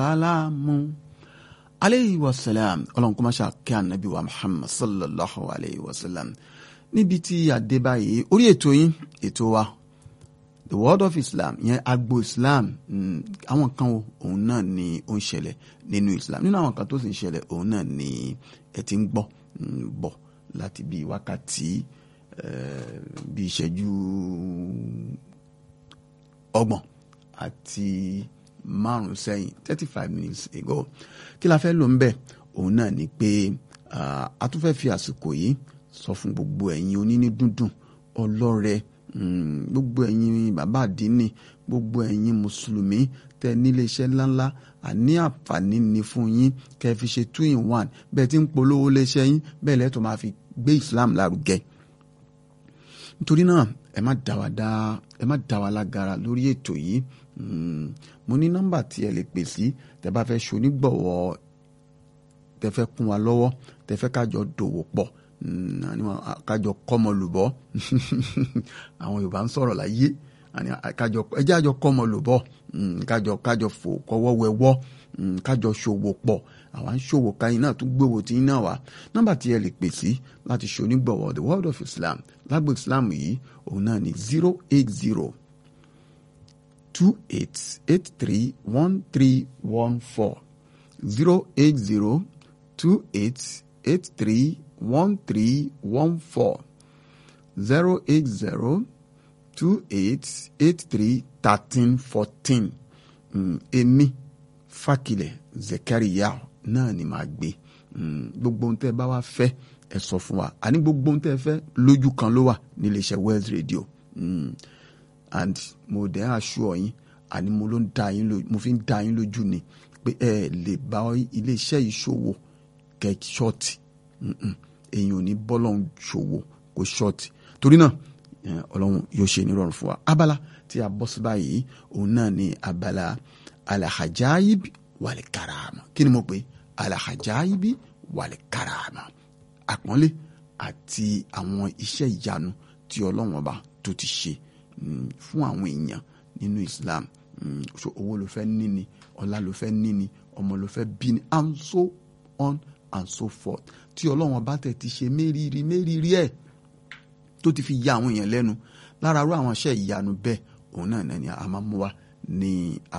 salamu aleyhi wa salam ọlọ́run kó má ṣe àkẹ́ ànábì wa muhammad sallallahu alayhi wa sallam níbi tí adé báyìí orí ètò yín ètò wa the world of islam yẹn agbo islam àwọn kan òun náà ni ó ń ṣẹlẹ̀ nínú islam nínú àwọn kan tó sì ń ṣẹlẹ̀ òun náà ni ẹ ti ń gbọ́ bọ̀ láti bí wákàtí bí ìṣẹ́jú ọgbọ̀n àti márùn sẹ́yìn thirty five minutes ago kí la fẹ́ lò ń bẹ̀ òun náà ni pé a tún fẹ́ fi àsìkò yìí sọ fún gbogbo ẹ̀yin oníní dúndùn ọlọ́rẹ gbogbo ẹ̀yin bàbá àdínì gbogbo ẹ̀yin mùsùlùmí tẹ nílé iṣẹ́ ńláńlá àní àǹfààní ni fún yín kẹ́ fi ṣe two in one bẹ́ẹ̀ tí ń polówó léṣẹ́ yín bẹ́ẹ̀ lẹ́tọ̀ máa fi gbé Islam lárugẹ nítorí náà ẹ má dá wa dá ẹ má dá wa lágara lórí ètò yìí mo ní nọ́mbà tí ẹ lè pè sí tẹ bá fẹ́ ṣonígbọ̀wọ́ tẹ fẹ́ kún wa lọ́wọ́ tẹ fẹ́ kájọ dòwò pọ̀ kájọ kọ́mọlùbọ́ àwọn Yorùbá ń sọ̀rọ̀ láyé kájọ ẹjẹ́ àjọ kọ́mọlùbọ́ kájọ kájọ fò kọ́wọ́ wẹwọ́ kájọ ṣòwò pọ̀ àwọn ṣòwò káyìn náà tún gbòwò tí ń náà wá nọ́mbà tí ẹ lè pè sí láti ṣonígbọ̀wọ́ the world of Islam lágbo Islam yìí òun náà ní zero eight zero two eight eight three one three one four zero eight zero two eight eight three one three one four zero eight zero two eight eight three thirteen fourteen èmi Fákilẹ̀ Zakaria náà ni màá gbé gbogbo ohun tẹ́ ẹ bá wá fẹ́ ẹ sọ fún wa àní gbogbo ohun tẹ́ ẹ fẹ́ lójú kan ló wà níléeṣẹ́ Wells Radio. Mm and mo dẹ́ aṣọ yín àní mo ló ń da yín lójú mo fi ń da yín lójú ni pé ẹ lè bá iléeṣẹ́ yìí ṣòwò kẹ́ ṣọ́ọ̀tì èyàn ò ní bọ́lọ́hún ṣòwò kó ṣọ́ọ̀tì torí náà ọlọ́run yóò ṣe nírọ̀rùn fún wa abala tí a bọ́ sí báyìí òun náà ni abala alahajaibi wàlẹ̀ karama kí ni mo pè alahajaibi wàlẹ̀ karama àpọ́nlé àti àwọn iṣẹ́ ìyanu tí ọlọ́run ọba tó ti ṣe fún àwọn èèyàn nínú Islam so owó ló fẹ́ níni ọlá ló fẹ́ níni ọmọ ló fẹ́ bí ni and so on and so forth tí ọlọ́run ọba tẹ̀ ti ṣe mérìírí mérìírí ẹ̀ tó ti fi ya àwọn èèyàn lẹ́nu lára rú àwọn iṣẹ́ ìyanu bẹ́ẹ̀ òun náà ní a máa mú wa ní